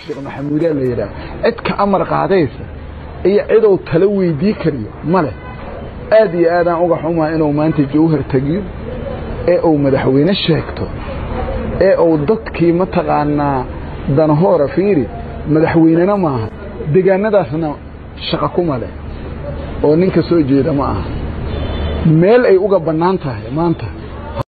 sheekh maxamuudaa la yidhaah cid ka amar qaadaysa iyo cidou tala weydii kariyo ma leh aad iyo aadaan uga xumaa inuu maanta jawhar tegiyo ee uu madaxweyne sheegto ee uu dadkii mataqaanaa danahoora fiiri madaxweynena maaha deegaanadaasna shaqa kuma leh oo ninka soo jeeda ma aha meel ay uga bannaan tahay maanta